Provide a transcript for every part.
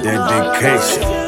dedication.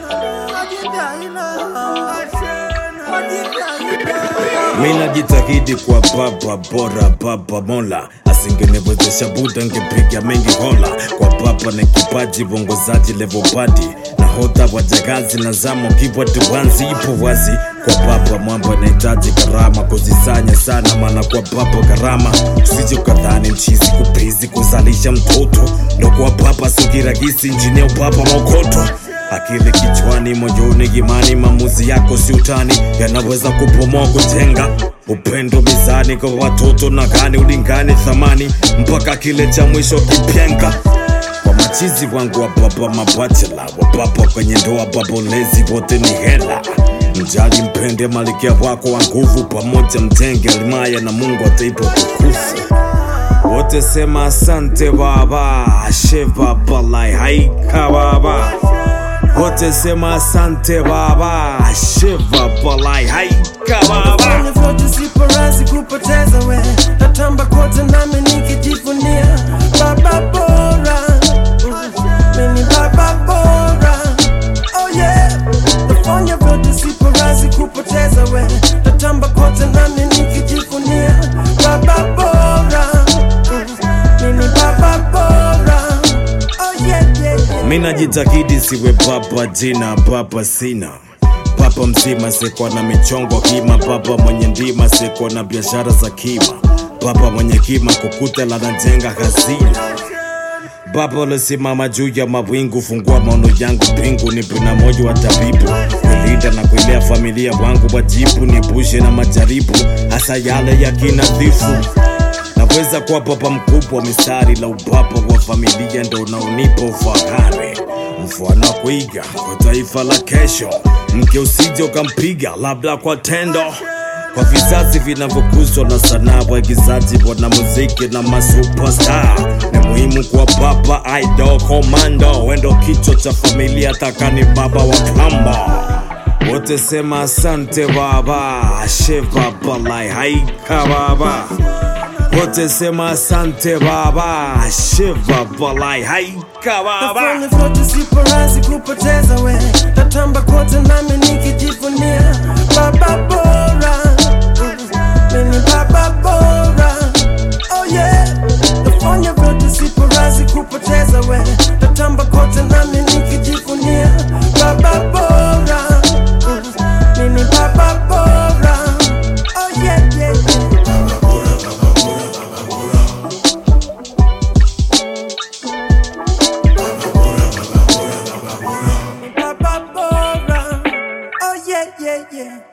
Mi najitahidi kwa baba bora, baba Mola asingeniwezesha Buda ngepiga mengi hola. Kwa baba na kipaji uongozaji level badi nahodha wa jagazi na zamo kibwa tuwanzi ipo wazi kwa baba mwamba nahitaji karama kuzisanya sana maana kwa baba gharama usije ukadhani mchizi kupizi kuzalisha mtoto ndo kwa baba sugiragisi njine upapa maokoto akili kichwani, moyoni, imani, maamuzi yako si utani, yanaweza kupomoa kujenga upendo mizani kwa watoto na gani ulingani thamani mpaka kile cha mwisho kipyenga kwa machizi wangu wa baba mabachela wa baba kwenye ndoa babolezi wote ni hela mjali mpende malikia wako wa nguvu pamoja mtenge alimaya na mungu ataipa tukufu wote sema asante baba she baba lai haika baba wote sema asante baba she baba lai haika baba Fanya vyote sipo razi kupoteza we natamba kote nami nikijivunia baba bora Mm, mimi baba bora oh yeah nafanya vyote sipo razi kupoteza we natamba kote nami nikijivunia baba bora Mm, mimi baba bora oh yeah, yeah, yeah. mi najitahidi siwe baba jina baba sina papa mzima sikuwa na michongo kima baba mwenye ndima sikuwa na biashara za kima baba mwenye kima kukuta lanajenga hazina baba ulisimama juu ya mawingu fungua maono yangu pingu nipe na moyo wa tabibu kulinda na kuilea familia wangu wajibu nipushe na majaribu hasa yale ya kinadhifu naweza kuwa baba mkubwa mistari la ubaba wa familia ndo unaonipa ufahari mfano wa kuiga kwa taifa la kesho mke usije ukampiga labda kwa tendo kwa vizazi vinavyokuzwa na sanaa waigizaji wana muziki na masupestar ni muhimu kwa baba idol komando wendo kichwa cha familia takani baba wa kamba wote sema asante baba she baba lai haika baba wote sema asante baba she baba lai haika baba Nafanya vyote sipo razi kupoteza we natamba kote nami nikijivunia baba bora Mm, mimi baba bora oh yeah nafanya vyote sipo razi kupoteza we natamba kote nami nikijivunia baba bora Mm, mimi baba bora oh yeah, yeah, yeah. Baba Bora. Oh yeah, yeah, yeah.